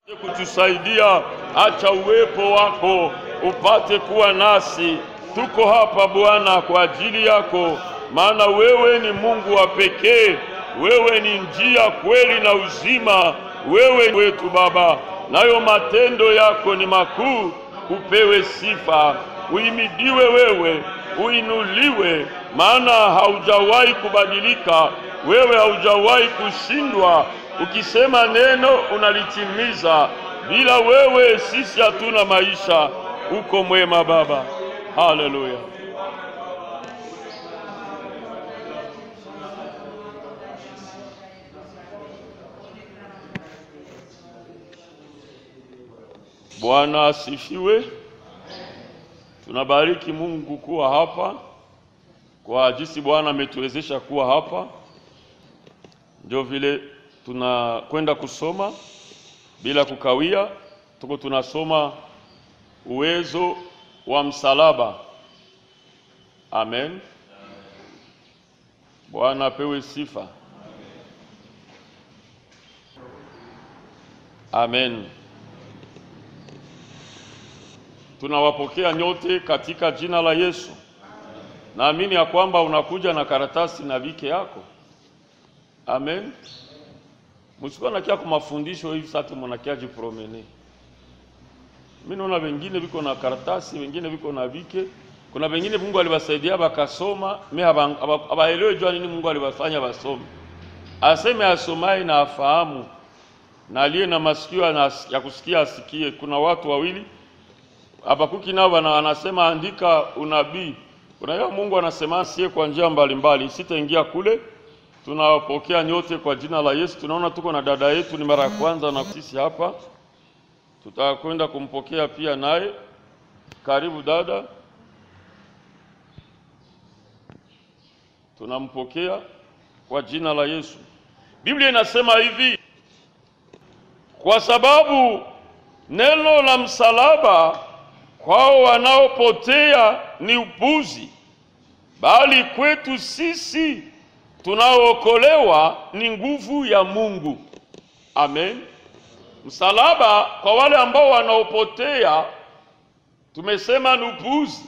kutusaidia. Acha uwepo wako upate kuwa nasi. Tuko hapa Bwana kwa ajili yako, maana wewe ni Mungu wa pekee. Wewe ni njia, kweli na uzima. Wewe wetu Baba, nayo matendo yako ni makuu. Upewe sifa, uimidiwe wewe, uinuliwe, maana haujawahi kubadilika. Wewe haujawahi kushindwa. Ukisema neno unalitimiza. Bila wewe sisi hatuna maisha. Uko mwema Baba, haleluya. Bwana asifiwe. Tunabariki Mungu kuwa hapa kwa jinsi Bwana ametuwezesha kuwa hapa. Ndio vile tunakwenda kusoma bila kukawia. Tuko tunasoma uwezo wa msalaba. Amen. Bwana apewe sifa. Amen. Tunawapokea nyote katika jina la Yesu. Naamini ya kwamba unakuja na karatasi na vike yako. Amen. Msikuwa nakia kwa mafundisho hivi sasa mnakia jipromene. Mimi naona wengine viko na karatasi, wengine viko na vike. Kuna wengine Mungu aliwasaidia bakasoma, mimi habaelewi jua nini Mungu aliwafanya basome. Aseme asomaye na afahamu na aliye na masikio ya kusikia asikie. Kuna watu wawili Habakuki nao anasema andika unabii. Unajua Mungu anasema sie kwa njia mbalimbali, sitaingia kule. Tunawapokea nyote kwa jina la Yesu. Tunaona tuko na dada yetu, ni mara ya kwanza na sisi hapa, tutakwenda kumpokea pia naye. Karibu dada, tunampokea kwa jina la Yesu. Biblia inasema hivi, kwa sababu neno la msalaba kwao wanaopotea ni upuzi, bali kwetu sisi tunaookolewa ni nguvu ya Mungu. Amen. Msalaba kwa wale ambao wanaopotea tumesema ni upuzi.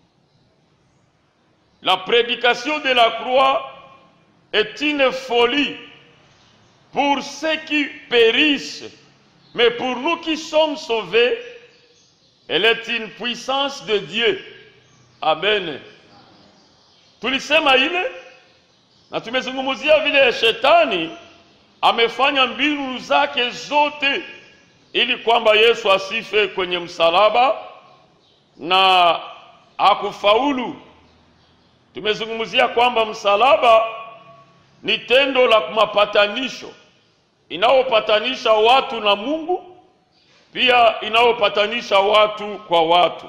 La prédication de la croix est une folie pour ceux qui périssent, mais pour nous qui sommes sauvés Elle est une puissance de Dieu. Amen. Tulisema ile na tumezungumzia vile shetani amefanya mbinu zake zote ili kwamba Yesu asife kwenye msalaba na hakufaulu. Tumezungumzia kwamba msalaba ni tendo la mapatanisho inayopatanisha watu na Mungu pia inayopatanisha watu kwa watu.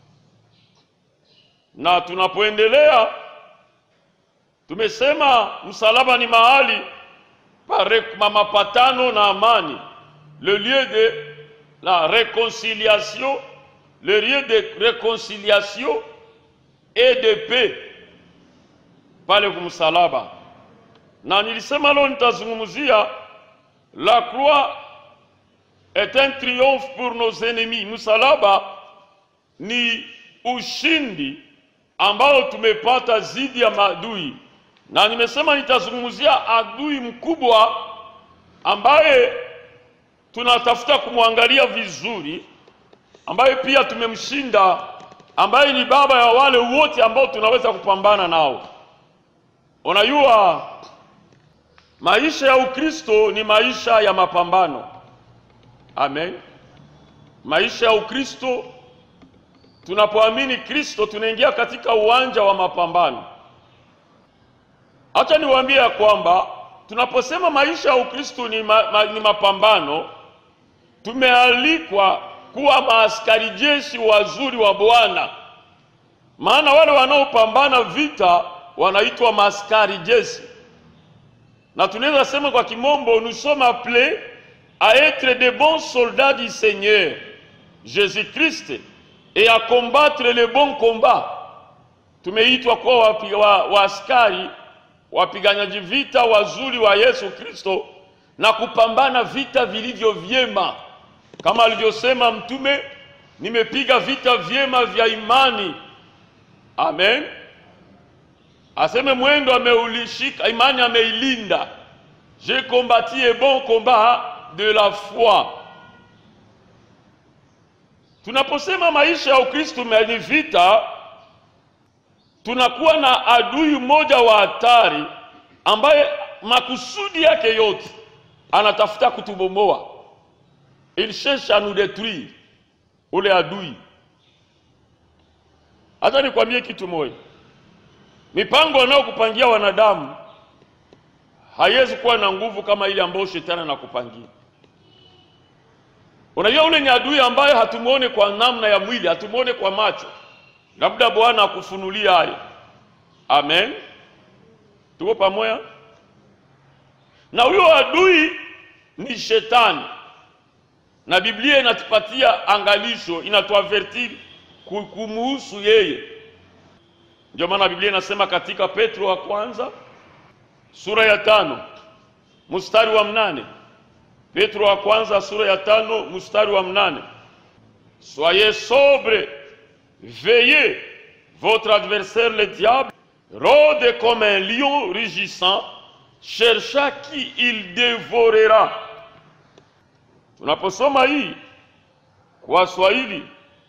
Na tunapoendelea tumesema msalaba ni mahali pa mapatano na amani, le lieu de la réconciliation, le lieu de réconciliation et de paix pale kumsalaba. Na nilisema leo nitazungumzia la croix est un triomphe pour nos ennemis. Msalaba ni ushindi ambao tumepata zidi ya maadui, na nimesema nitazungumzia adui mkubwa ambaye tunatafuta kumwangalia vizuri, ambaye pia tumemshinda, ambaye ni baba ya wale wote ambao tunaweza kupambana nao. Unajua, maisha ya Ukristo ni maisha ya mapambano. Amen. Maisha ya Ukristo, tunapoamini Kristo tunaingia katika uwanja wa mapambano. Acha niwaambie ya kwamba tunaposema maisha ya Ukristo ni, ma, ma, ni mapambano, tumealikwa kuwa maaskari jeshi wazuri wa Bwana, maana wale wanaopambana vita wanaitwa maaskari jeshi, na tunaweza sema kwa kimombo nous sommes appelés à être de bons soldats du Seigneur Jésus-Christ et à combattre le bon combat. Tumeitwa kuwa wapi- wa- waaskari wapiganyaji vita wazuri wa Yesu Kristo na kupambana vita vilivyo vyema. kama alivyosema mtume, nimepiga vita vyema vya imani. Amen. Aseme mwendo ameulishika, imani ameilinda. J'ai combattu un bon combat de la foi. Tunaposema maisha ya Ukristo ni vita, tunakuwa na adui mmoja wa hatari ambaye makusudi yake yote anatafuta kutubomoa. Il cherche à nous détruire, ule adui. Hata nikwambie kitu moja, mipango wanayokupangia wanadamu haiwezi kuwa na nguvu kama ile ambayo shetani anakupangia. Unajua, ule ni adui ambaye hatumuone kwa namna ya mwili, hatumuone kwa macho, labda Bwana akufunulia hayo. Amen, tuko pamoja na huyo adui ni shetani, na Biblia inatupatia angalisho, inatuavertir kumuhusu yeye. Ndio maana Biblia inasema katika Petro wa kwanza sura ya tano mstari wa mnane Petro wa kwanza sura ya tano mstari wa mnane soyez sobre veillez votre adversaire le diable rôde comme un lion rugissant chercha qui il dévorera. Tunaposoma hii kwa Swahili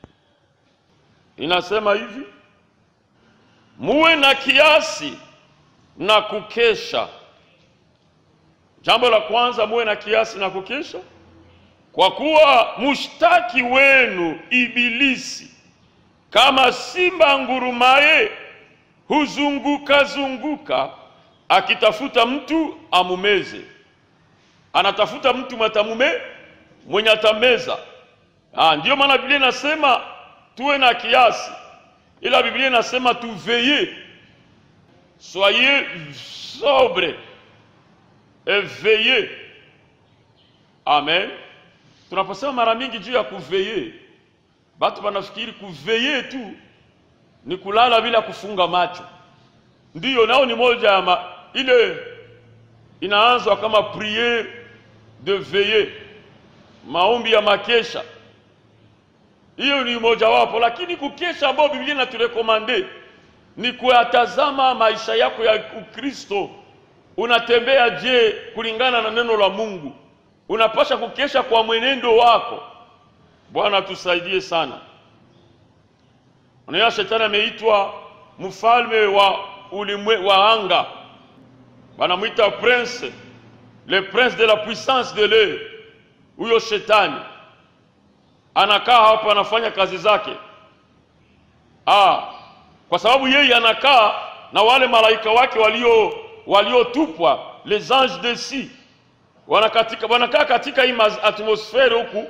inasema hivi, muwe na kiasi na kukesha. Jambo la kwanza, muwe na kiasi na kukesha, kwa kuwa mushtaki wenu Ibilisi kama simba ngurumaye huzunguka zunguka akitafuta mtu amumeze. Anatafuta mtu matamume mwenye atameza. Ah, ndiyo maana Biblia inasema tuwe na kiasi, ila Biblia inasema tuveye, soyez sobre et veillez. Amen. Tunaposema mara mingi juu ya kuveye, batu wanafikiri kuveye tu ni kulala bila kufunga macho. Ndiyo, nao ni moja ya ma, ile inaanzwa kama priere de veille, maombi ya makesha. Hiyo ni mojawapo, lakini kukesha ambao Biblia inaturekomande ni kuyatazama maisha yako ya Ukristo. Unatembea je kulingana na neno la Mungu? Unapasha kukesha kwa mwenendo wako. Bwana tusaidie sana. Unaona, shetani ameitwa mfalme wa ulimwe wa anga, wanamwita prince, le prince de la puissance de l'air. Huyo shetani anakaa hapa, anafanya kazi zake ah, kwa sababu yeye anakaa na wale malaika wake walio waliotupwa les anges de si wanakatika wanakaa katika hii atmosfere huku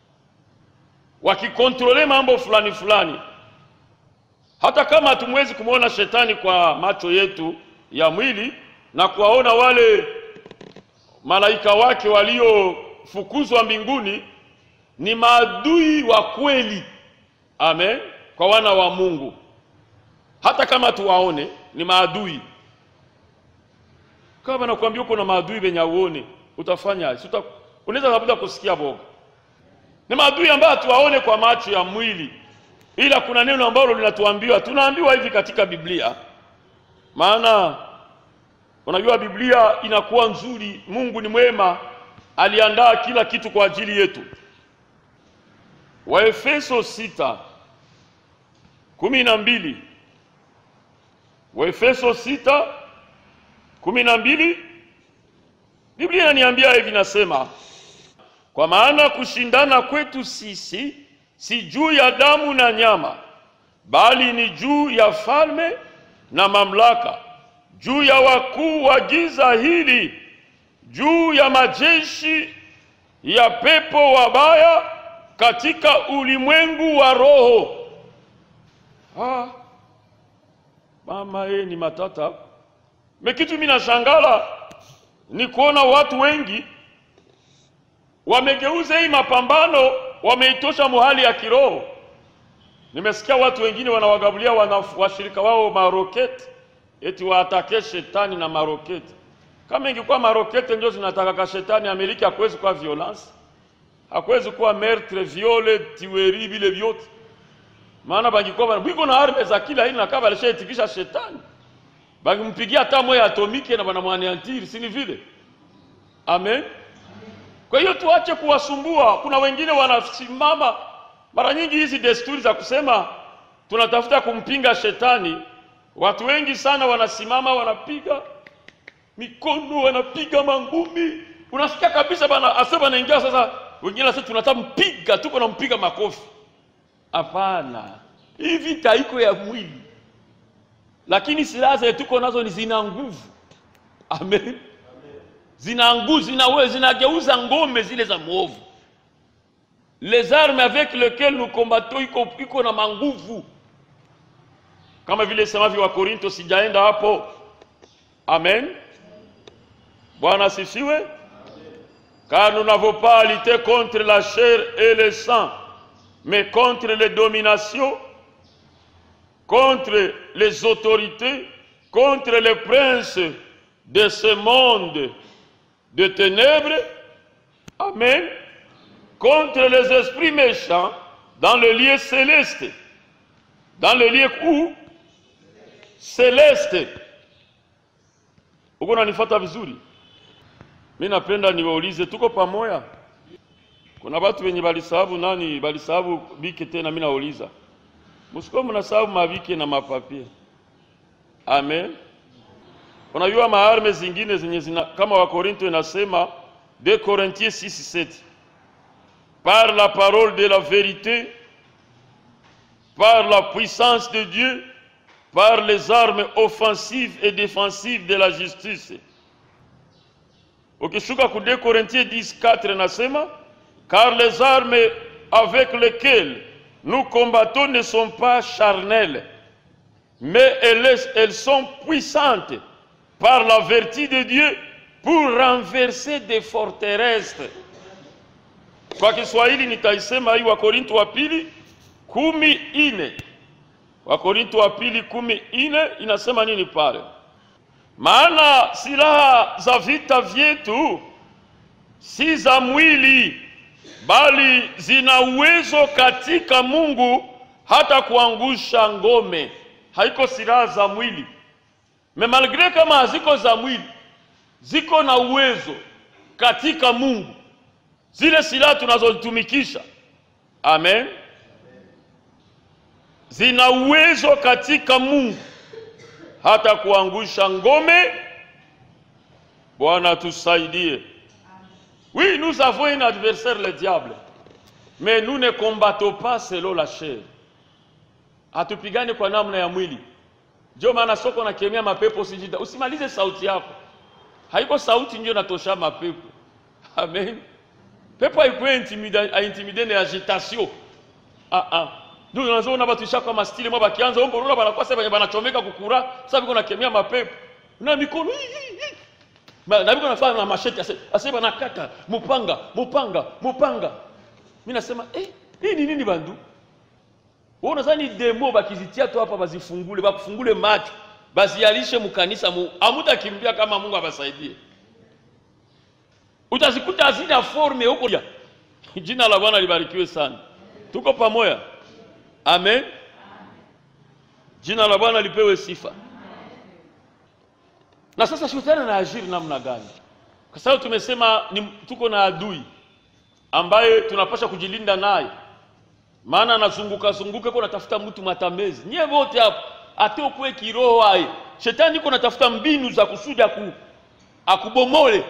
wakikontrole mambo fulani fulani hata kama hatumwezi kumwona shetani kwa macho yetu ya mwili na kuwaona wale malaika wake waliofukuzwa mbinguni, ni maadui wa kweli. Amen, kwa wana wa Mungu. Hata kama tuwaone ni maadui. Kama nakwambia uko na maadui wenye uone, utafanya uta, unaweza labda kusikia boga. Ni maadui ambayo hatuwaone kwa macho ya mwili ila kuna neno ambalo linatuambiwa, tunaambiwa hivi katika Biblia. Maana unajua Biblia inakuwa nzuri, Mungu ni mwema, aliandaa kila kitu kwa ajili yetu. Waefeso sita kumi na mbili Waefeso sita kumi na mbili Biblia inaniambia hivi, nasema kwa maana kushindana kwetu sisi si juu ya damu na nyama, bali ni juu ya falme na mamlaka, juu ya wakuu wa giza hili, juu ya majeshi ya pepo wabaya katika ulimwengu wa roho. Ah, mama ye ni matata mekitu. Mimi nashangala ni kuona watu wengi wamegeuza hii mapambano wameitosha muhali ya kiroho. Nimesikia watu wengine wanawagabulia wana washirika wao maroketi eti waatake shetani na maroketi. Kama ingekuwa maroketi ndio zinatakaka shetani, Amerika hakuwezi kuwa violence. hakuwezi kuwa meurtre, viole, tuerie vile vyote, maana bangikuwa bana biko na arme za kila aina kama alishaitikisha shetani, bangimpigia hata moya atomike na banamwaneantiri, si ni vile? Amen. Kwa hiyo tuache kuwasumbua. Kuna wengine wanasimama, mara nyingi hizi desturi za kusema tunatafuta kumpinga shetani, watu wengi sana wanasimama wanapiga mikono, wanapiga mangumi, unasikia kabisa bana ase banaingia sasa. Wengine sasa tunataka mpiga, tuko nampiga makofi. Hapana, hii vita iko ya mwili, lakini silaha zenye tuko nazo ni zina nguvu. Amen zina nguvu zinawe zinageuza ngome zile za mwovu. Les armes avec lesquelles nous combattons iko, iko na manguvu kama vile semavyo wa Korinto, sijaenda hapo. Amen, Bwana asifiwe. Car nous n'avons pas à lutter contre la chair et le sang, mais contre les dominations, contre les autorités, contre les princes de ce monde de ténèbres, Amen, contre les esprits méchants dans le lieu céleste. Dans le lieu où Céleste. Uko unanifuata vizuri? Mi napenda niwaulize, tuko pamoja? Kuna watu wenye balisahabu nani, balisahabu bike tena. Mi nauliza, msiko mnasahabu mabike na mapapie? Amen. Unajua maarme zingine zenye zina kama Wakorinto inasema 2 Corinthiens 6:7 par la parole de la vérité par la puissance de Dieu par les armes offensives et défensives de la justice. Ukishuka ku 2 Corinthiens 10:4 nasema car les armes avec lesquelles nous combattons ne sont pas charnelles mais elles, elles sont puissantes par la vertu de Dieu pour renverser des forteresses. Kwa Kiswahili nitaisema hii Wakorinto wa pili kumi ine. Wakorinto wa pili kumi ine inasema nini pale? Maana silaha za vita vyetu si za mwili, bali zina uwezo katika Mungu hata kuangusha ngome. Haiko silaha za mwili me malgre kama haziko za mwili, ziko na uwezo katika Mungu, zile silaha tunazotumikisha. Amen, zina uwezo katika Mungu hata kuangusha ngome. Bwana tusaidie. Oui, nous avons un adversaire, le diable, mais nous ne combattons pas selon la chair. Hatupigane kwa namna ya mwili. Ndio maana soko na kemea mapepo usijida. Usimalize sauti yako. Haiko sauti ndio natosha mapepo. Amen. Pepo haikuwa intimida intimide na agitation. Ah ah. Ndio unazoona watu shaka kama stili mwa bakianza ombo rula bana kwasa bana banachomeka kukura. Sasa biko na kemea mapepo. Na mikono Ma, na biko nafanya na masheti ase, ase bana kata mupanga mupanga mupanga. Mimi nasema eh hii ni nini bandu? Wewe unadhani demo bakizitia tu hapa bazifungule, bakufungule macho, bazialishe mkanisa mu, amutakimbia kama Mungu abasaidie. Utazikuta hazina forme huko. Jina la Bwana libarikiwe sana. Tuko pamoja. Amen. Jina la Bwana lipewe sifa. Na sasa shetani anaajiri namna gani? Kwa sababu tumesema ni, tuko na adui ambaye tunapasha kujilinda naye maana anazunguka zunguka kwa natafuta mtu matamezi. Nyie wote hapo atokwe kiroho hai. Shetani iko natafuta mbinu za kusudi aku, akubomole.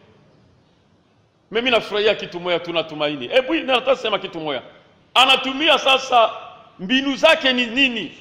Mimi nafurahia kitu moja tu natumaini. Hebu nataka sema kitu moja. Anatumia sasa mbinu zake ni nini?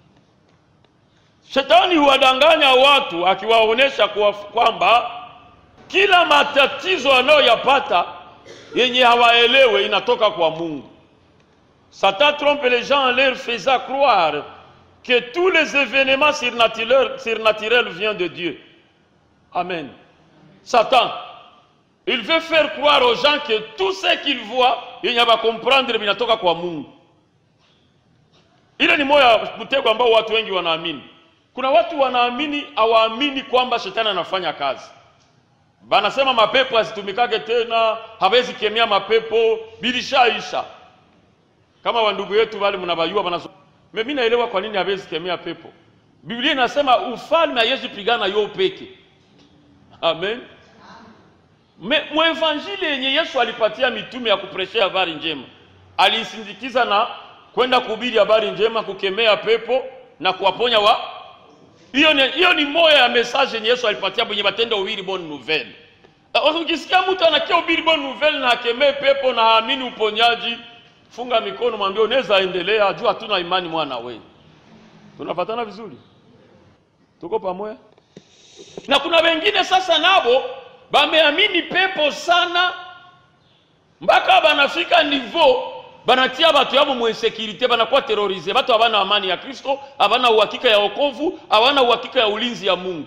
Shetani huwadanganya watu akiwaonesha kwamba kila matatizo anayoyapata yenye hawaelewe inatoka kwa Mungu. Satan trompe les gens en leur faisant croire que tous les événements surnaturels, surnaturels viennent de Dieu. Amen. Satan, il veut faire croire aux gens que tout ce qu'ils voient, yenye va comprendre vinatoka kwa Mungu. Ile ni moya mtego ambao watu wengi wanaamini. Kuna watu wanaamini hawaamini kwamba shetani anafanya kazi. banasema mapepo asitumikake tena, hawezi kemea mapepo, bilishaisha. Kama wandugu yetu wale mnabayua bana, mimi naelewa kwa nini hawezi kemea pepo. Biblia inasema ufalme haiwezi pigana yo peke. Amen. Mwevanjili yenye Yesu alipatia mitume ya kupreshea habari njema, aliisindikiza na kwenda kuhubiri habari njema, kukemea pepo na kuwaponya wa hiyo ni, hiyo ni moya ya message yenye Yesu alipatia kwenye matendo ubiri bonne nouvelle. Ukisikia mtu anakia ubiri bonne nouvelle na akemee pepo na haamini uponyaji, funga mikono, mwambie unaweza endelea, jua hatuna imani mwana wewe. Tunapatana vizuri, tuko pamoja. Na kuna wengine sasa nabo bameamini pepo sana mpaka banafika niveau banatia batu yabo mu insécurité, banakuwa terorize. Batu habana amani ya Kristo, habana uhakika ya wokovu, habana uhakika ya ulinzi ya Mungu.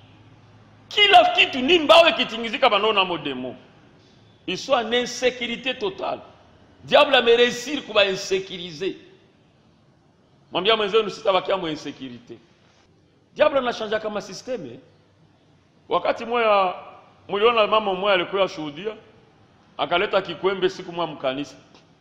Kila kitu ni mbawe kitingizika, banona modemo iswa na insécurité totale. Diable ameresir kuba insécuriser. Mwambia mwenzenu sitabakia mu insécurité. Diable anashanja kama systeme. Wakati moya muliona mama mmoja alikuwa shuhudia, akaleta kikwembe siku mwa mkanisa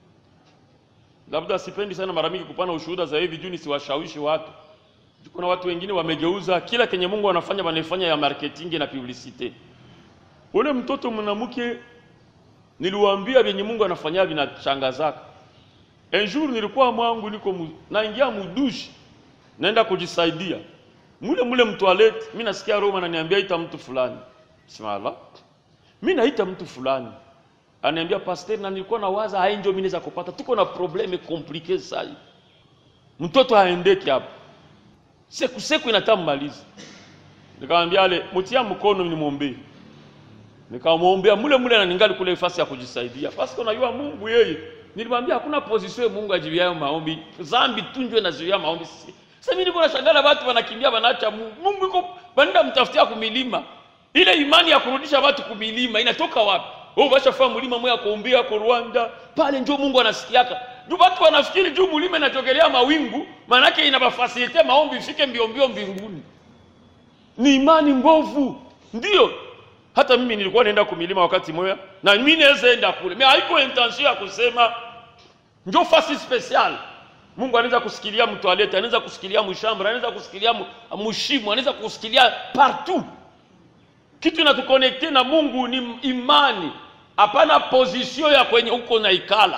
labda sipendi sana mara mingi kupana ushuhuda za hivi juu nisiwashawishi watu. Kuna watu wengine wamegeuza kila kenye Mungu anafanya wanaifanya ya marketing na publicite. Ule mtoto mwanamke niliwaambia vyenye Mungu anafanya vinachangazaka. Un jour nilikuwa mwangu niko mu, naingia mudushi naenda kujisaidia. Mule mule mtoilet mimi nasikia Roma ananiambia ita mtu fulani. Simala. Mimi naita mtu fulani ananiambia pastor, na nilikuwa na waza hai ndio mimi naweza kupata, tuko na probleme komplike sasa. Mtoto haendeki hapo, seku seku inatamaliza. Nikamwambia ale mtia mkono nimwombee, nikamwombea mule mule, na ningali kule nafasi ya kujisaidia, basi unajua Mungu yeye, nilimwambia hakuna position Mungu ajibiayo maombi, zambi tunjwe na zuia maombi. Sasa mimi niko nashangala watu wanakimbia wanaacha Mungu. Mungu yuko banda mtafutia kumilima. Ile imani ya kurudisha watu kumilima inatoka wapi? Wewe umeshafaa mlima moya kuombea kwa Rwanda, pale njoo Mungu anasikiaka. Juu watu wanafikiri juu mlima inatokelea mawingu, maana yake inabafasilite maombi ifike mbio mbio mbinguni. Ni imani mbovu. Ndio. Hata mimi nilikuwa naenda kumilima wakati moya na mimi naweza enda kule. Mimi haiko intention ya kusema njoo fasi special. Mungu anaweza kusikilia mtu alete, anaweza kusikilia mshamba, anaweza kusikilia mshimu, anaweza kusikilia partout. Kitu inatukonekte na Mungu ni imani, hapana position ya kwenye uko na ikala.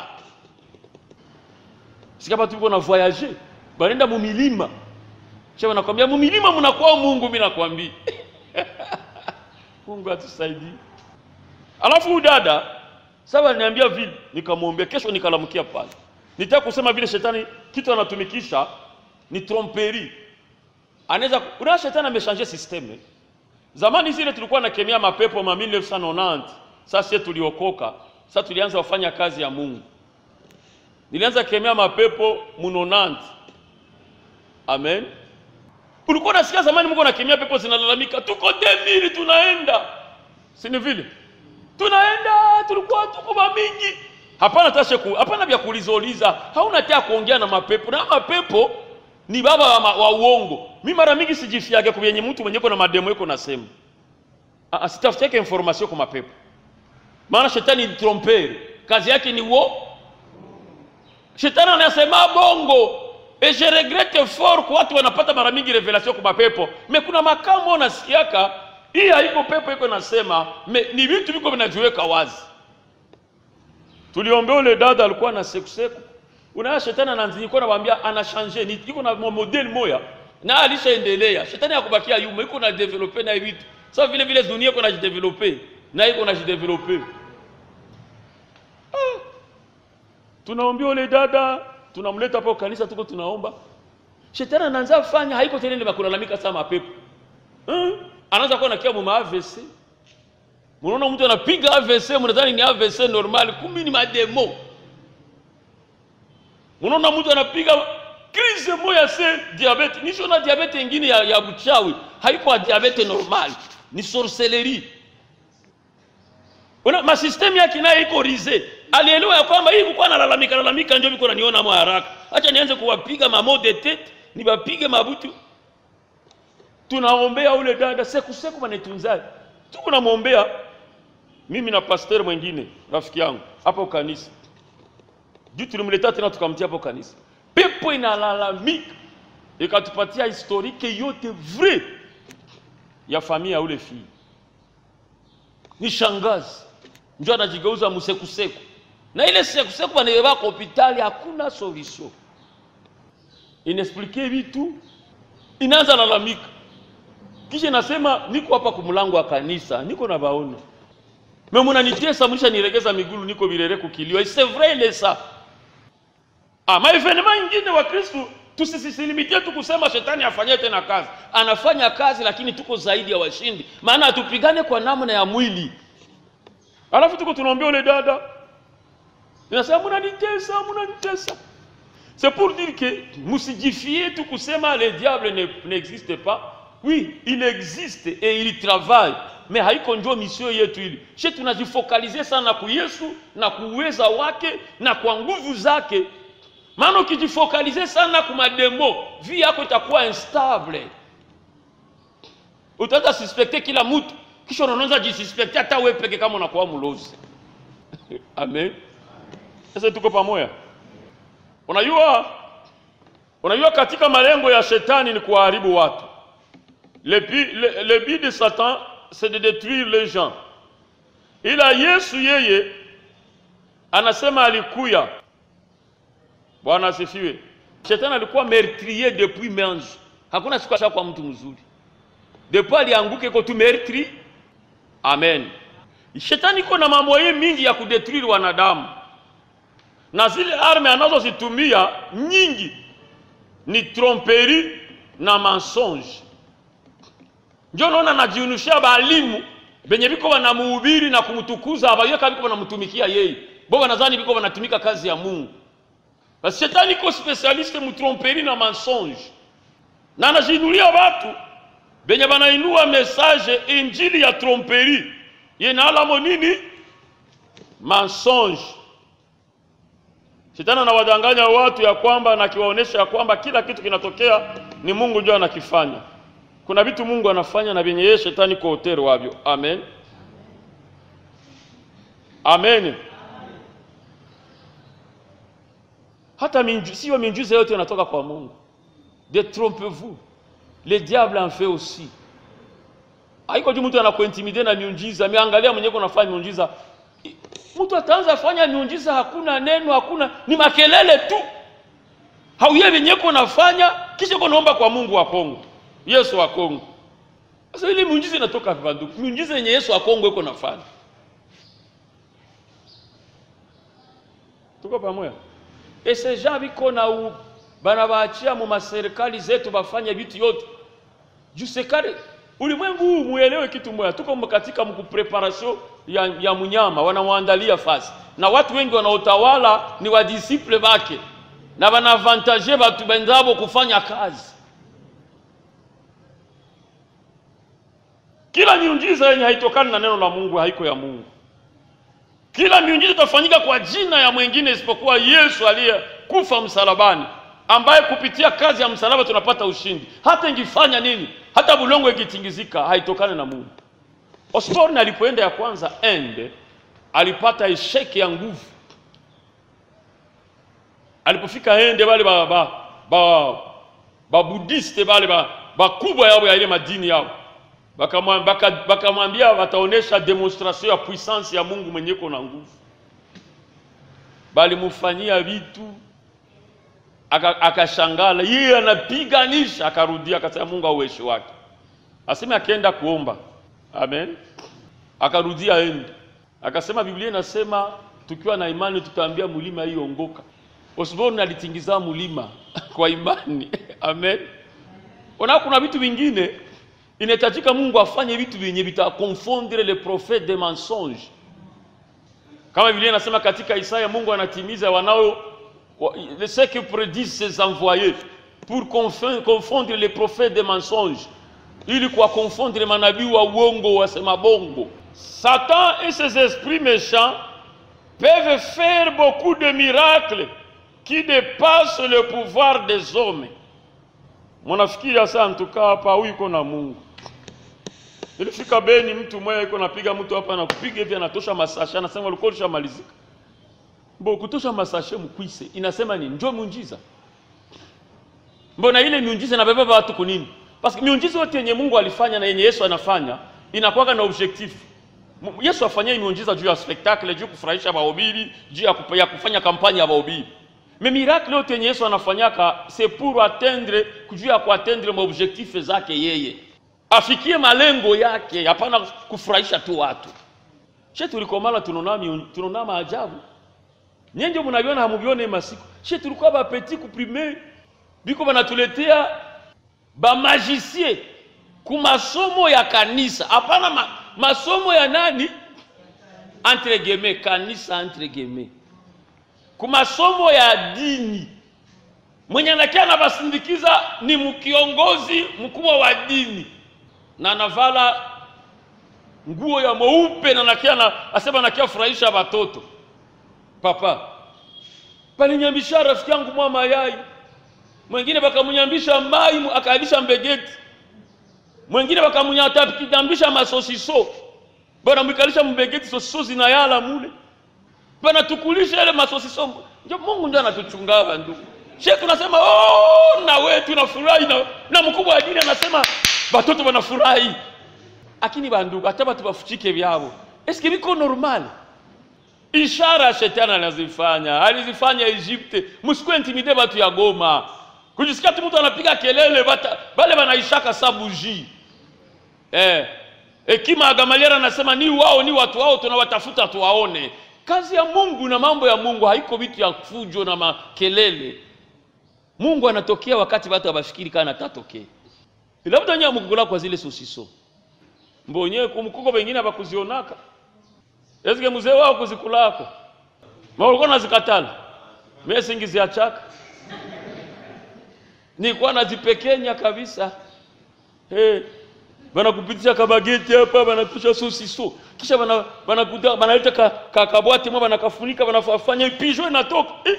Sikapa tuko na voyager, banenda mumilima. Kisha wanakwambia mumilima mnakuwa Mungu, mimi nakwambia. Mungu atusaidie. Alafu dada sasa niambia vile, nikamwombea kesho nikalamkia pale. Nitaka kusema vile shetani kitu anatumikisha ni tromperie. Anaweza kuna shetani ameshange systeme. Zamani zile tulikuwa na kemia mapepo ma 1990. Sasa tuliokoka. Sasa tulianza kufanya kazi ya Mungu. Nilianza kemea mapepo munonanti. Amen. Ulikuwa unasikia zamani Mungu anakemea pepo zinalalamika, tuko demili tunaenda. Si ni vile? Tunaenda tulikuwa tuko mingi. Hapana tashe ku, hapana vya kulizoliza. Hauna taa kuongea na mapepo. Na mapepo ni baba wa, ma, wa uongo. Mimi mara mingi sijifiage kwa yenye mtu mwenye kuna mademo yako nasema. Ah, ah sitafutiake information kwa mapepo. Maana shetani ni tromper. Kazi yake ni wo. Shetani anasema bongo. Et je regrette fort kwa watu wanapata mara mingi revelation kwa mapepo. Me kuna makamo unasikiaka hii haiko pepo iko nasema, me, ni vitu viko vinajiweka wazi. Tuliombea ule dada alikuwa na sekuseku. Unaona shetani anaanzia nawaambia ana changer, ni iko na model moya na alishaendelea. Shetani hakubakia yuma, iko na developer na vitu. Sasa vile vile dunia iko na jideveloper na iko na jideveloper. Ah. Tunaombea ule dada, tunamleta hapo kanisa tuko tunaomba. Shetani anaanza fanya haiko tena ndio kulalamika sana mapepo. Hmm? Anaanza kuwa nakia mu AVC. Mnaona mtu anapiga AVC, mnadhani ni AVC normal, kumbe ni mademo. Unaona mtu anapiga crise moya se diabete. Nisho na diabete nyingine ya, ya buchawi. Haiko diabete normal. Ni sorcellerie. Una masystemu yake nayo iko rize. Alielewa ya kwamba hii kulikuwa nalalamika lalamika ndio biko naniona mwa haraka. Acha nianze kuwapiga mamo de tete, nibapige mabutu. Tunaombea ule dada seku seku manetunzaji. Tuko namwombea mimi na pasteur mwingine rafiki yangu hapo kanisa juu tulimleta tena tukamtia hapo kanisa pepo inalalamika ikatupatia historike yote vrai ya familia ya ule fii ni shangazi njo anajigeuza msekuseku na ile sekuseku banaiweka kwa hopitali hakuna solution inexplike vitu inaanza lalamika kisha nasema niko hapa kumlango wa kanisa niko na baona me munanitesa mlisha niregeza migulu niko birere kukiliwa c'est vrai ile sa ah maevenema ingine wa Kristo tusisisilimitie tu kusema shetani afanye tena kazi anafanya kazi lakini tuko zaidi ya washindi maana hatupigane kwa namna ya mwili alafu tuko tunaombea ule dada inasema munanitesa munanitesa c'est pour dire que musijifie tu kusema le diable n'existe ne pas oui il existe et il travaille mais haiko njo misio yetu ili she tunajifokalize sana ku Yesu na kuuweza wake na kwa nguvu zake maana ukijifokalize sana ku mademo vie yako itakuwa instable utaanza suspekte kila mtu kisha unaanza jisuspekte hata wewe peke kama unakuwa mlozi amen sasa tuko pamoja unajua unajua katika malengo ya shetani ni kuharibu watu le, le, le but de satan c'est de détruire les gens ila yesu yeye anasema alikuya bwana asifiwe shetani alikuwa meurtrier depuis mange hakuna siku asha kwa mtu mzuri depuis alianguke iko tu meurtri amen shetani iko na mamoye mingi ya kudetruire wanadamu na zile arme anazozitumia nyingi ni tromperi na mensonge njo naona najiunushia balimu benye biko banamuhubiri na kumtukuza abayeka kama biko banamtumikia yeye bo banadhani biko banatumika kazi ya Mungu basi shetani iko specialiste mu tromperi na mensonge na anajiinulia watu benye banainua message injili ya tromperi yenaalamo nini mensonge Shetani anawadanganya watu ya kwamba na akiwaonesha ya kwamba kila kitu kinatokea ni Mungu ndio anakifanya. Kuna vitu Mungu anafanya na vyenye yeye shetani kwa hoteli wavyo. Amen. Amen. Hata minju, sio miujiza yote inatoka kwa Mungu. Détrompez-vous. Le diable en fait aussi. Haiko tu mtu anakuintimide na miujiza, ameangalia mwenyewe unafanya miujiza, mtu ataanza fanya miujiza, hakuna neno, hakuna ni makelele tu, hauye venyeko nafanya, kisha uko naomba kwa Mungu wa Kongo, Yesu wa Kongo. Sasa ile miujiza inatoka vipi? Miujiza yenye Yesu wa Kongo iko nafanya, tuko pamoja. Ese gens biko na u bana baachia mu maserikali zetu bafanye vitu yote juu sekare ulimwengu huu muelewe kitu moja, tuko katika mkupreparation ya, ya mnyama wanamwandalia fasi, na watu wengi wanaotawala ni wadisiple wake na wanavantaje watu benzabo kufanya kazi. Kila miujiza yenye haitokani na neno la Mungu haiko ya Mungu. Kila miujiza itafanyika kwa jina ya mwingine isipokuwa Yesu aliyekufa msalabani, ambaye kupitia kazi ya msalaba tunapata ushindi. Hata ingifanya nini, hata bulongo ikitingizika, haitokani na Mungu. Osborne alipoenda ya kwanza ende, alipata esheki ya nguvu. Alipofika ende, wale ba ba ba, ba budiste wale ba bakubwa yao ya ile madini yao bakamwambia baka, baka wataonesha demonstration ya puissance ya Mungu mwenye iko na nguvu. Balimufanyia vitu akashangala, aka yeye anapiganisha, akarudia akasema Mungu auweshi wake, aseme akienda kuomba Amen. Akarudia ende akasema, Biblia inasema tukiwa na imani tutaambia mulima hii ongoka. Osborne alitingiza mulima kwa imani Amen. Ona, kuna vitu vingine inahitajika Mungu afanye vitu vyenye vitakonfondre le prophète de mensonge, kama Biblia inasema katika Isaya, Mungu anatimiza wanao ce que prédisent ses envoyés pour confondre les prophètes de mensonge ili kuwakonfondre manabii wa uongo wasema bongo. Satan et ses esprits méchants peuvent faire beaucoup de miracles qui dépassent le pouvoir des hommes. Munafikiri sasa, ntukaa hapa huyu iko na Mungu, Nilifika Beni, mtu mmoja yuko napiga mtu hapa anakupiga hivi, anatosha masashe, anasema ulikuwa ulishamalizika. Mbo kutosha masashe mkwise, inasema ni njoo muujiza. Mbona ile miujiza inabeba watu kunini? Parce que miujiza yote yenye Mungu alifanya na yenye Yesu anafanya inakuwa na objectif. M- Yesu afanyia miujiza juu ya spectacle, juu kufurahisha wahubiri, juu ya, kupa- ya kufanya kampanya ya wahubiri. Mais miracle yote yenye Yesu anafanyaka c'est pour atteindre juu ya kuatteindre maobjectif zake yeye. Afikie malengo yake, hapana kufurahisha tu watu. She tulikomala tunaona miu- tunaona maajabu. Nyinyi ndio mnaviona hamuvione masiku. She tulikuwa ba petit ku primaire biko banatuletea ba magicien ku masomo ya kanisa, hapana ma, masomo ya nani entre guillemets, kanisa entre guillemets, ku masomo ya dini. Mwenye anakia anabasindikiza ni mkiongozi mkubwa wa dini na anavala nguo ya mweupe na nakia na asema nakia furahisha watoto. Papa palinyambisha rafiki yangu mwa mayai mwingine bakamunyambisha mai mu- akaalisha mbegeti, mwingine bakamunyambisha masosiso, bana mwikalisha mbegeti, sosiso zinayala mule, bana tukulisha ile masosiso. Ndio Mungu ndio anatuchungava ndugu. Sheikh tunasema oh, na wewe tunafurahi na, na mkubwa wa dini anasema watoto wanafurahi, lakini bandugu hata batu bafuchike vyao, eske biko normal? ishara shetani anazifanya alizifanya Egypte. Msikuwe intimide batu ya Goma, kujisikia tu mtu anapiga kelele bata, bale banaishaka sabuji eh. Hekima ya Gamalieli anasema ni wao ni watu wao tunawatafuta tuwaone. Kazi ya Mungu na mambo ya Mungu haiko vitu ya fujo na makelele. Mungu anatokea wakati watu hawafikiri kana atatokea. Labda nyinyi mkukula kwa zile sosiso mbonye kumkuko wengine bakuzionaka Eske mzee wao kuzikulako ma ulikuwa nazikatala mimi singiziachaka nilikuwa nazipekenya kabisa hey. Banakupitisha kabageti hapa banatusha sosiso kisha bana banakuta banaleta ka, ka kabwati mwa banakafunika banafanya pijo inatoka eh.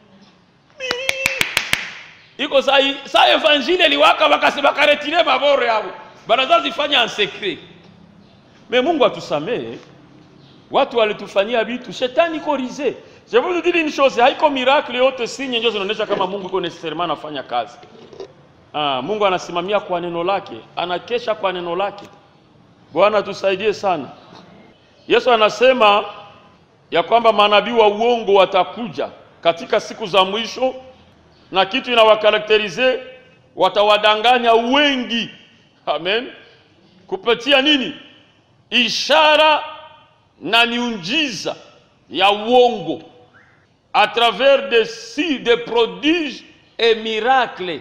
iko saa hii- saa evanjile liwaka bakasi bakaretire mabore yao banazazifanya en secret me Mungu atusamehe watu walitufanyia vitu shetani iko rize je veux vous dire une chose haiko miracle yote sinye ndio zinaonyesha kama Mungu iko necessairement anafanya kazi ah, Mungu anasimamia kwa neno lake anakesha kwa neno lake Bwana tusaidie sana Yesu anasema ya kwamba manabii wa uongo watakuja katika siku za mwisho na kitu inawakarakterize watawadanganya wengi amen kupitia nini ishara na miujiza ya uongo à travers des signes, des prodiges et miracles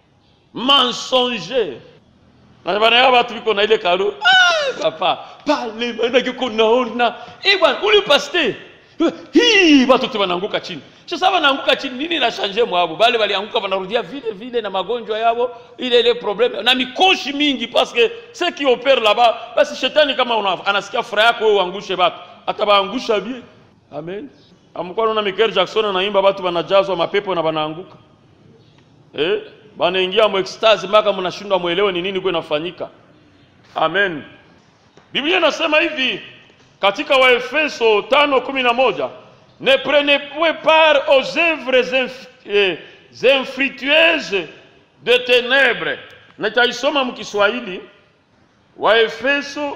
mensongers. Na bana ya watu biko na ile karo ah, papa pale bana kiko naona eh bwana ule pasteur hii watu tu wanaanguka chini. Sasa wanaanguka chini nini na change mwabo? Bale walianguka wanarudia vile vile na magonjwa yao ile ile problème na mikoshi mingi parce que ce qui opère là-bas basi shetani kama una, anasikia furaha yako wewe uangushe watu atabaangusha bien. Amen. Amkuwa naona Michael Jackson anaimba watu wanajazwa mapepo na wanaanguka. Eh, banaingia mu ecstasy mpaka mnashindwa muelewe ni nini kwa inafanyika. Amen. Biblia inasema hivi katika Waefeso 5:11, ne prenez point part aux œuvres inf eh, infructueuses de ténèbres. Nitaisoma mkiswahili Waefeso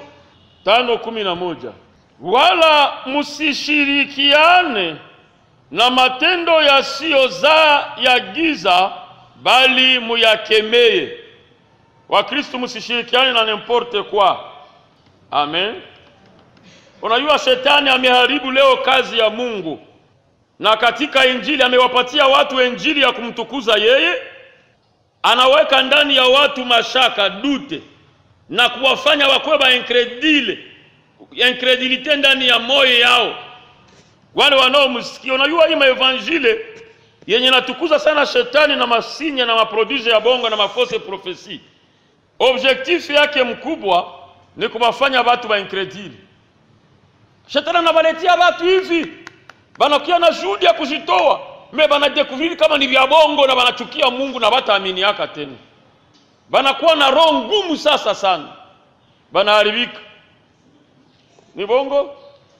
5:11, wala msishirikiane na matendo yasiyozaa ya giza, bali muyakemee. Wakristo msishirikiane na n'importe quoi. Amen. Unajua shetani ameharibu leo kazi ya Mungu, na katika injili amewapatia watu injili ya kumtukuza yeye, anaweka ndani ya watu mashaka, dute na kuwafanya wakuwe ba incredile, incredulite ndani ya moyo yao, wale wanaomsikia. Unajua hii maevangile yenye natukuza sana shetani na masinya na maproduce ya bongo na mafose profesi, objektifu yake mkubwa ni kuwafanya watu ba incredile. Shetani anawaletea watu hivi, banakuya na juhudi ya kujitoa me banadekuviri kama ni vya bongo na banachukia Mungu na bataaminiaka tena, banakuwa na roho ngumu sasa sana. banaharibika. Ni bongo?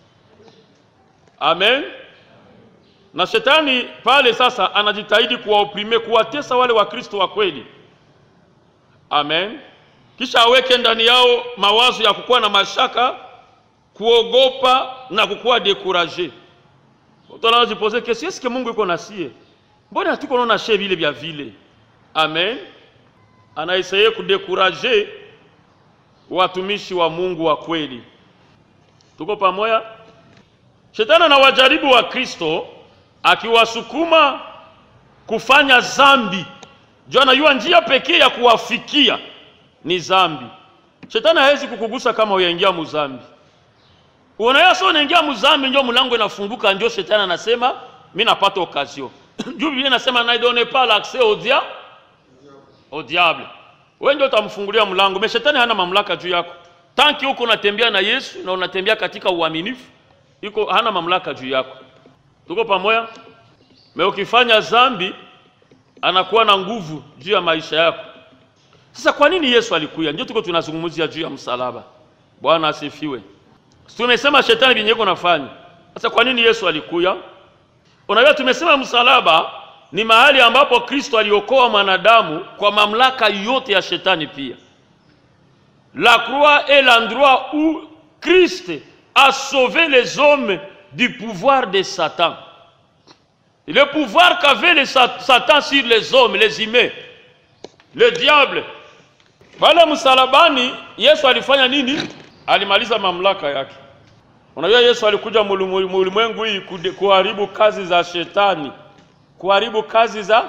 Amen. Na shetani pale sasa anajitahidi kuwaoprime, kuwatesa wale Wakristo wa kweli. Amen. Kisha aweke ndani yao mawazo ya kukuwa na mashaka, kuogopa na kukuwa dekuraje. Tunajipoze kesi, eske Mungu iko nasie? Mbona hatuko naona she vile vya vile? Amen. Anaisaidia kudekuraje watumishi wa Mungu wa kweli. Tuko pamoja? Shetani anawajaribu wa Kristo akiwasukuma kufanya zambi. Jua anajua njia pekee ya kuwafikia ni zambi. Shetani hawezi kukugusa kama uyaingia muzambi. Unaona sio unaingia muzambi ndio mlango inafunguka ndio shetani anasema mimi napata occasion. Juu Biblia inasema na donne pas l'accès au dia au diable. Wewe ndio utamfungulia mlango. Me shetani hana mamlaka juu yako. Tanki huko unatembea na Yesu na unatembea katika uaminifu, iko hana mamlaka juu yako. Tuko pamoja? Me ukifanya zambi anakuwa na nguvu juu ya maisha yako. Sasa kwa nini Yesu alikuja? Ndio tuko tunazungumzia juu ya msalaba. Bwana asifiwe. Tumesema shetani binyeko nafanya. Sasa kwa nini Yesu alikuja? Unajua tumesema msalaba ni mahali ambapo Kristo aliokoa mwanadamu kwa mamlaka yote ya shetani pia. La croix est l'endroit où Christ a sauvé les hommes du pouvoir de Satan. Le pouvoir qu'avait le Satan sur les hommes, les humains, le diable. Pale msalabani Yesu alifanya nini? Alimaliza mamlaka yake. Unajua Yesu alikuja mulimwengu hii kuharibu kazi za shetani, kuharibu kazi za.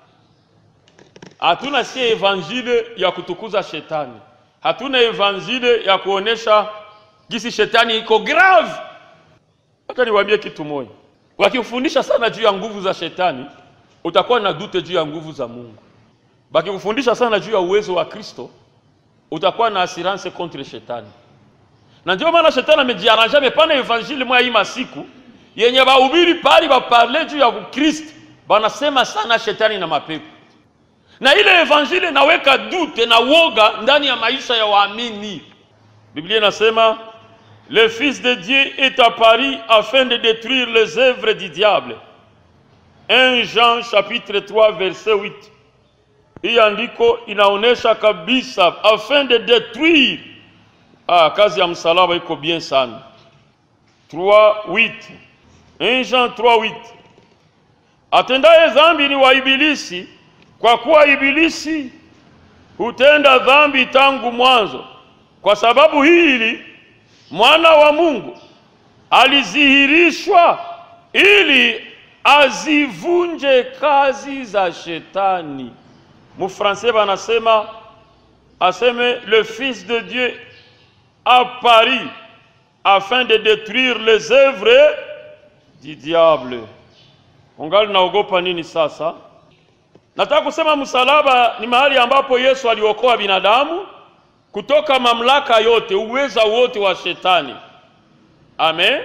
Hatuna si evanjile ya kutukuza shetani, hatuna evanjile ya kuonesha jinsi shetani iko grave. Hata niwaambie kitu moja, wakifundisha sana juu ya nguvu za shetani, utakuwa na dute juu ya nguvu za Mungu. Bakikufundisha sana juu ya uwezo wa Kristo, utakuwa na assurance contre shetani na ndio maana shetani amejiaranja amepana evanjili mwa hii masiku yenye bahubiri pali baparle juu ya Kristo, banasema sana shetani na mapepo, na ile evanjili inaweka dute na woga ndani ya maisha ya waamini. Biblia inasema le fils de Dieu est apparu afin de détruire les œuvres du diable. 1 Jean chapitre 3 verset 8. Hii andiko inaonesha kabisa afin de détruire Ah, kazi ya msalaba iko bien sana. 3:8. 1 Jean 3:8. Atendaye dhambi ni wa ibilisi, kwa kuwa ibilisi hutenda dhambi tangu mwanzo. Kwa sababu hili mwana wa Mungu alizihirishwa ili azivunje kazi za shetani. Mufransai banasema aseme le fils de Dieu à Paris afin de détruire les œuvres du diable. Ungali naogopa nini sasa? Nataka kusema msalaba ni mahali ambapo Yesu aliokoa binadamu kutoka mamlaka yote, uweza wote wa shetani. Amen.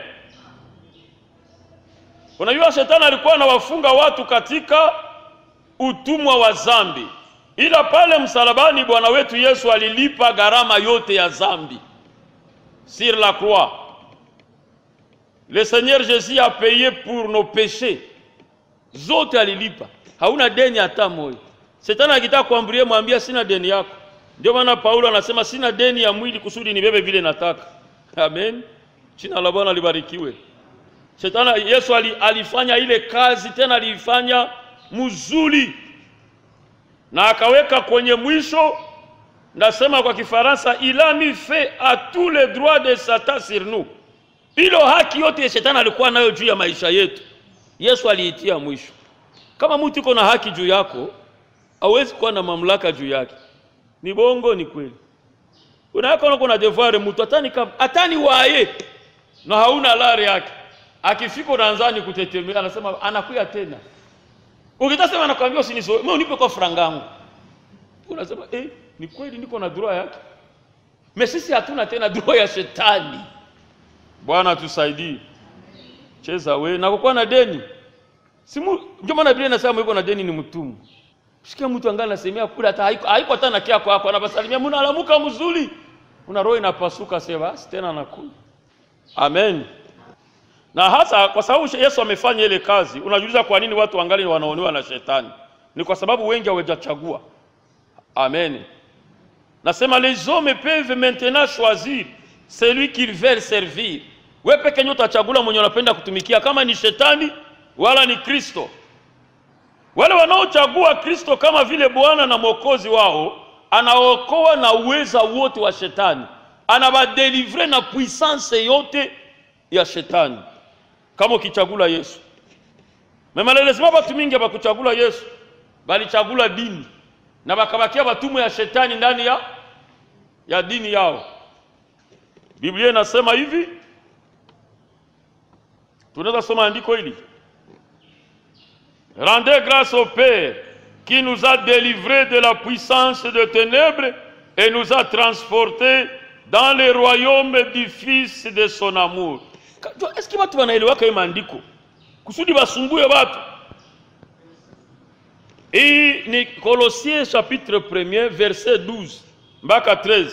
Unajua shetani alikuwa anawafunga watu katika utumwa wa zambi, ila pale msalabani Bwana wetu Yesu alilipa gharama yote ya zambi sur la croix. Le Seigneur Jésus a payé pour nos péchés. Zote alilipa. Hauna deni hata moja. Shetani akitaka kuambulie mwambie sina deni yako. Ndio maana Paulo anasema sina deni ya mwili kusudi nibebe vile nataka. Amen. Jina la Bwana libarikiwe. Shetani Yesu alifanya ile kazi tena aliifanya mzuri. Na akaweka kwenye mwisho nasema kwa Kifaransa, il a mis fait à tous les droits de Satan sur nous. Ilo haki yote ya shetani alikuwa nayo juu ya maisha yetu, Yesu aliitia mwisho. Kama mtu iko na haki juu yako, hawezi kuwa na mamlaka juu yake. Ni bongo, ni kweli. Unaweka uko na devoir mtu atani atani waye na hauna lari yake, akifika unaanzani kutetemea, anasema anakuya tena. Ukitasema anakuambia usinizoe, mimi unipe kwa frangangu, unasema eh ni kweli niko na droit yake, me sisi hatuna tena droit ya shetani. Bwana tusaidie. Cheza we na kukuwa na deni simu, ndio maana Biblia inasema yuko na deni ni mtumwa. Sikia mtu angali anasemea kula hata haiko haiko hata na kiako hapo, anabasalimia mna alamuka mzuri, una roho inapasuka, sasa basi tena nakunywa. Amen. Na hasa kwa sababu Yesu amefanya ile kazi, unajiuliza kwa nini watu wangali wanaonewa na shetani? Ni kwa sababu wengi hawajachagua. Amen. Nasema les hommes peuvent maintenant choisir celui qu'ils veulent servir. Wewe peke yako utachagula mwenye unapenda kutumikia, kama ni shetani wala ni Kristo. Wale wanaochagua Kristo kama vile Bwana na Mwokozi wao, anaokoa na uweza wote wa shetani, anabadelivre na puissance yote ya shetani, kama ukichagula Yesu. Memalelezima batu mingi bakuchagula Yesu, balichagula dini na bakabakia batumwa ya shetani ndani ya, ya dini yao. Biblia inasema hivi, tunaweza soma andiko hili Rendez grâce au Père qui nous a délivrés de la puissance de ténèbres et nous a transportés dans le royaume du Fils de son amour. Est-ce que watu wanaelewaka hiyo maandiko kusudi basumbue watu? Hii ni Kolosiens chapitre 1 verset 12 mpaka 13.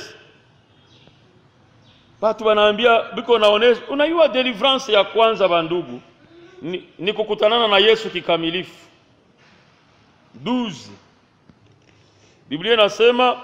Watu wanaambia biko naonesha, unaiwa deliverance ya kwanza bandugu ni, ni kukutanana na Yesu kikamilifu. 12 Biblia inasema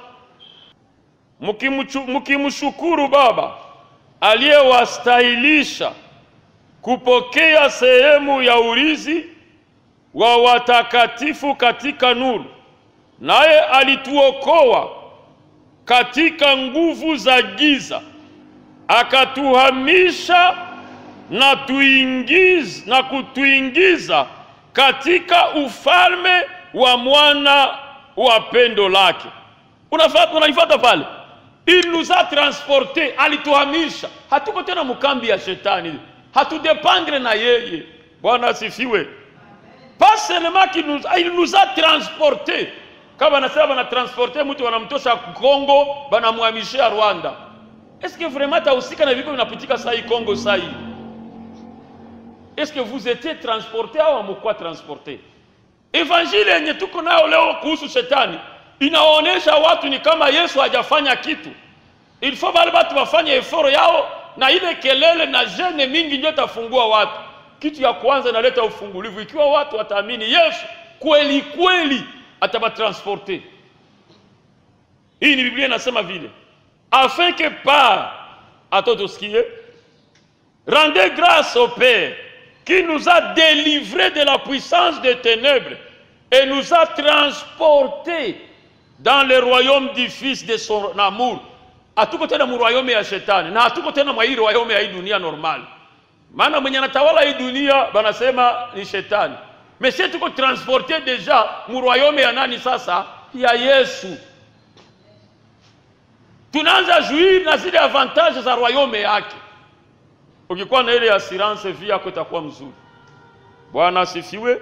mkimshukuru Baba aliyewastahilisha kupokea sehemu ya urithi wa watakatifu katika nuru, naye alituokoa katika nguvu za giza, akatuhamisha na tuingiza, na kutuingiza katika ufalme wa mwana wa pendo lake. Unafuata, unaifuata pale, il nous a transporte, alituhamisha. Hatuko tena mkambi ya shetani, hatudependre na yeye. Bwana asifiwe. Pas seulement qu'il nous, il nous a transporte. Kama wanasema wanatransporte mtu wanamtosha Kongo, banamhamishia Rwanda. Est-ce que vraiment tahusika na viko vinapitika saa hii Kongo saa hii? Est-ce que vous étiez transporté au amekuwa transporté? Evanjili yenye tuko nayo leo kuhusu shetani inaonyesha watu ni kama Yesu hajafanya kitu. Il faut wale watu wafanye effort yao, na ile kelele na jene mingi ndio tafungua watu. Kitu ya kwanza inaleta ufungulivu, ikiwa watu wataamini Yesu kweli kweli, atabatransporte. Hii ni Biblia inasema vile, afin que par atotosikie rendez grâce au Père qui nous a délivrés de la puissance des ténèbres et nous a transportés dans le royaume du Fils de son amour. Hatuko tena mu royaume ya shetani na hatuko tena mwa hii royaume ya hii dunia normal. Maana mwenye anatawala hii dunia banasema ni shetani. Mais sisi tuko transporté deja mu royaume ya nani sasa? Ya Yesu. Tunaanza jouir na zile avantage za royaume yake. Ukikuwa na ile assurance vie yako itakuwa mzuri. Bwana asifiwe.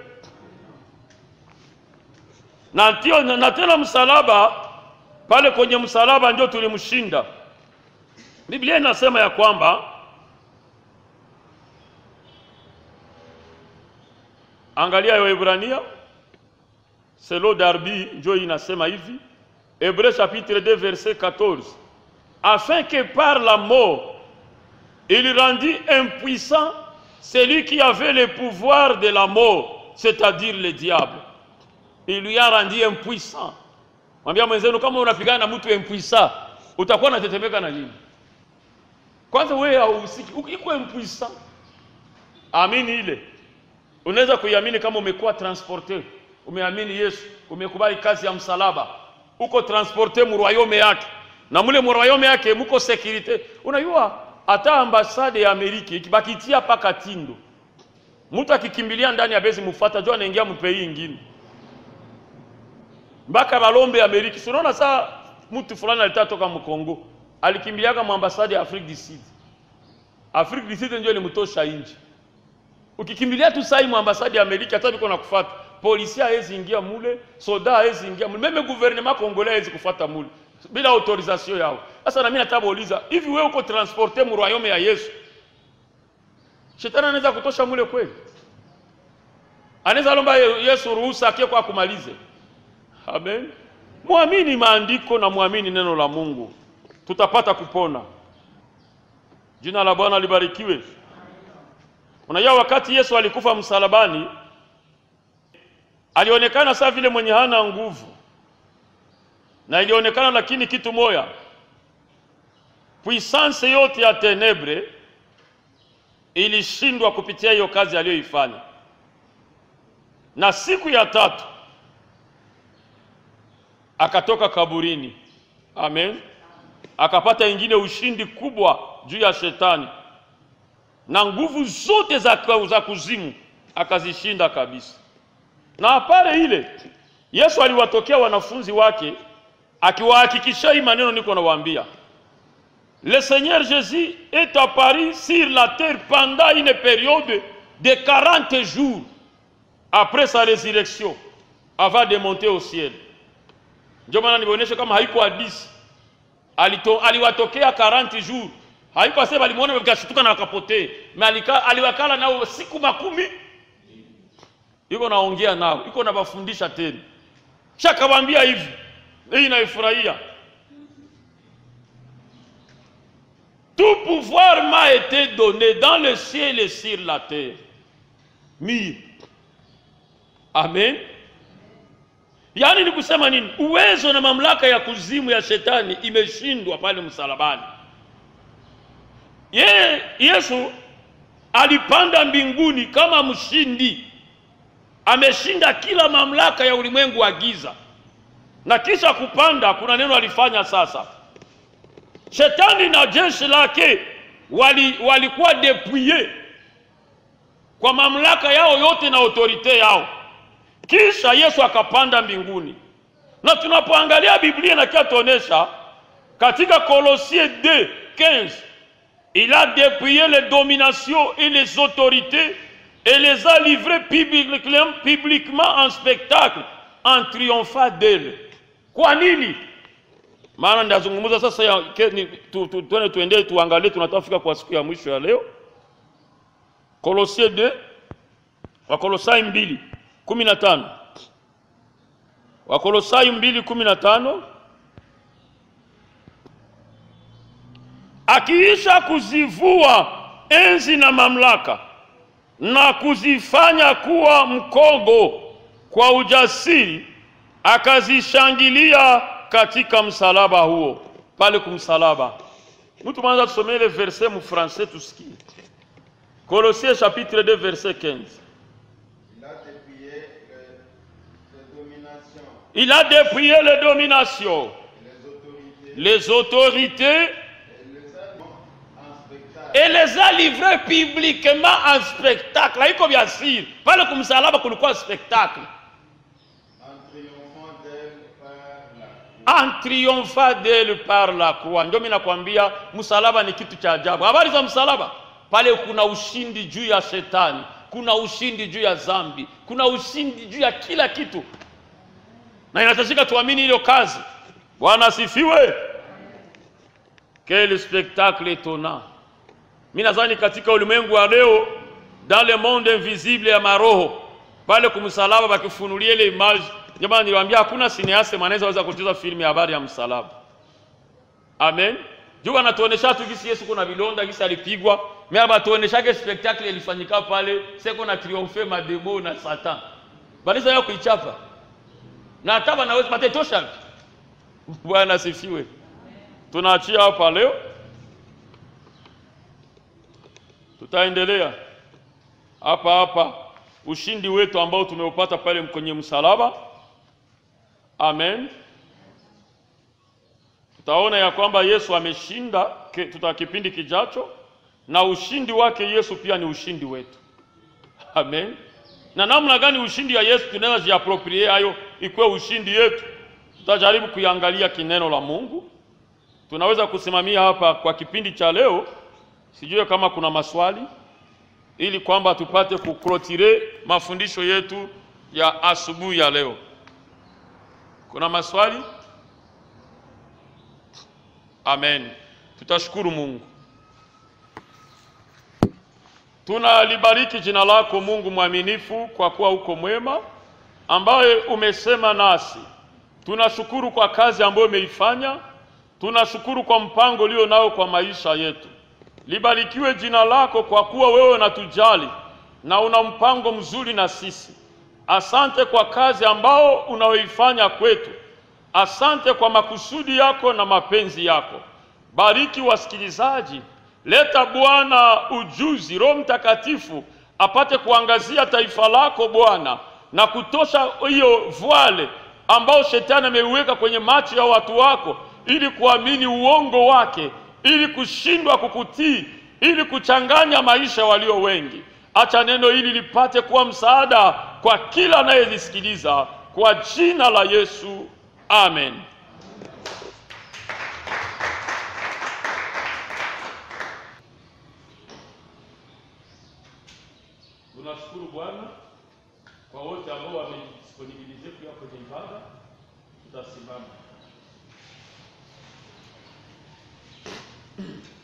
Na tio, na tena msalaba pale kwenye msalaba ndio tulimshinda. Biblia inasema ya kwamba angalia yo Ibrania selo Darby ndio inasema hivi Hébreux chapitre 2 verset 14 afin que par la mort il rendit impuissant celui qui avait le pouvoir de la mort, c'est-à-dire le diable. Il lui a rendu impuissant. Mwambia mwenzenu kama unapigana na mtu impuissant, utakuwa unatetemeka na nini? Kwanza wewe hauhusiki, uko impuissant. Amini ile. Unaweza kuiamini kama umekuwa transporte, umeamini Yesu, umekubali kazi ya msalaba, uko transporte mu royaume yake, na mule mu royaume yake muko securite. Unajua hata ambasade ya Amerika ikibakitia paka tindo, mtu akikimbilia ndani ya bezi mufata jo anaingia mpei ingine mpaka balombe Amerika. Si unaona saa mtu fulani alitaka toka mkongo alikimbiliaka mu ambasade ya Afrique du Sud. Afrique du Sud ndio ilimtosha nje. Ukikimbilia tu sai mu ambasade ya Amerika, hata biko nakufuata polisi hawezi ingia mule, soda hawezi ingia mule, meme gouvernement congolais hawezi kufuata mule bila autorisation yao. Sasa na mimi nataka kuuliza, hivi wewe uko transporte mu royaume ya Yesu, shetani anaweza kutosha mule kweli? Anaweza lomba Yesu ruhusa akie kwa kumalize? Amen. Muamini maandiko na muamini neno la Mungu. tutapata kupona. Jina la Bwana libarikiwe. Unajua, wakati Yesu alikufa msalabani, alionekana saa vile mwenye hana nguvu, na ilionekana lakini kitu moya, puissance yote ya tenebre ilishindwa kupitia hiyo kazi aliyoifanya, na siku ya tatu akatoka kaburini. Amen, akapata ingine ushindi kubwa juu ya shetani na nguvu zote za, za kuzimu akazishinda kabisa. Na pale ile Yesu aliwatokea wanafunzi wake akiwahakikisha hii maneno niko nawaambia, le Seigneur Jésus est apparu sur la terre pendant une période de 40 jours après sa résurrection avant de monter au ciel. Ndio maana nionyeshe kama haiko hadisi, aliwatokea 40 jours haiko asema alimuona wakashtuka na wakapotee, aliwakala nao siku makumi, iko naongea nao, iko nabafundisha tena, shakawambia hivi. Hii naifurahia. Tout pouvoir m'a été donné dans le ciel et sur la terre. Mie. Amen. Yaani ni kusema nini? Uwezo na mamlaka ya kuzimu ya shetani imeshindwa pale msalabani. Yeye Yesu alipanda mbinguni kama mshindi, ameshinda kila mamlaka ya ulimwengu wa giza, na kisha kupanda, kuna neno alifanya sasa. Shetani na jeshi lake wali, walikuwa depuye kwa mamlaka yao yote na autorite yao, kisha Yesu akapanda mbinguni, na tunapoangalia Biblia inakiatuonesha katika Kolosie 2:15 Il a dépouillé les dominations et les autorités et les a livrées publiquement, publiquement en spectacle en triomphant d'elles. Kwa nini? Maana ndazungumza sasa ya, tu, tu, tuende tuendelee tuangalie tunatafika kwa siku ya mwisho ya leo. Kolosie 2 Wakolosai 2 15 Wakolosai 2 15 akiisha kuzivua enzi na mamlaka na kuzifanya kuwa mkogo kwa ujasiri, akazishangilia katika msalaba huo. Pale kumsalaba, mtu mwanza tusomee ile verset mu français tusikie. Colossiens chapitre 2 verset 15. Il a dépouillé les dominations, Il a dépouillé les dominations, les autorités et les et les autorités, a livrés publiquement en spectacle. Haiko vya siri, pale kumsalaba kulikuwa spectacle. en triomphant d'elles par la en triomphant d'elle par la croix. Ndio mimi nakwambia msalaba ni kitu cha ajabu. Habari za msalaba, pale kuna ushindi juu ya shetani, kuna ushindi juu ya dhambi, kuna ushindi juu ya kila kitu, na inahitajika tuamini hiyo kazi. Bwana asifiwe. Quel spectacle étonnant! Mimi nadhani katika ulimwengu wa leo, dans le monde invisible ya maroho, pale kumsalaba bakifunulia ile image. Jamani, niliwaambia hakuna cineaste mwanaweza weza kucheza filmu ya habari ya msalaba. Amen. Juu anatuonesha tu gisi Yesu kuna vilonda gisi alipigwa, mimi hapa tuoneshake spectacle ilifanyika pale, seko na triomphe mademo na satan. Balisa yao kuichapa. Na hata wanaweza pate tosha. Bwana asifiwe. Tunaachia hapa leo. Tutaendelea hapa hapa ushindi wetu ambao tumeupata pale kwenye msalaba. Amen. Tutaona ya kwamba Yesu ameshinda ke- tuta kipindi kijacho, na ushindi wake Yesu pia ni ushindi wetu. Amen. Na namna gani ushindi ya Yesu tunaweza jiaproprie hayo ikuwe ushindi yetu? Tutajaribu kuiangalia kineno la Mungu. Tunaweza kusimamia hapa kwa kipindi cha leo. Sijui kama kuna maswali ili kwamba tupate kuklotire mafundisho yetu ya asubuhi ya leo. Kuna maswali? Amen. Tutashukuru Mungu. Tunalibariki jina lako Mungu mwaminifu, kwa kuwa uko mwema, ambaye umesema nasi. Tunashukuru kwa kazi ambayo umeifanya Tunashukuru kwa mpango ulio nao kwa maisha yetu. Libarikiwe jina lako kwa kuwa wewe unatujali na una mpango mzuri na sisi. Asante kwa kazi ambao unaoifanya kwetu. Asante kwa makusudi yako na mapenzi yako. Bariki wasikilizaji, leta Bwana ujuzi, Roho Mtakatifu apate kuangazia taifa lako Bwana, na kutosha hiyo voile ambao shetani ameiweka kwenye macho ya watu wako, ili kuamini uongo wake, ili kushindwa kukutii, ili kuchanganya maisha walio wengi. Acha neno hili lipate kuwa msaada kwa kila anayelisikiliza, kwa jina la Yesu, amen. Tunashukuru Bwana kwa wote ambao wamedisponibilize kuja kwenye ibada. Tutasimama.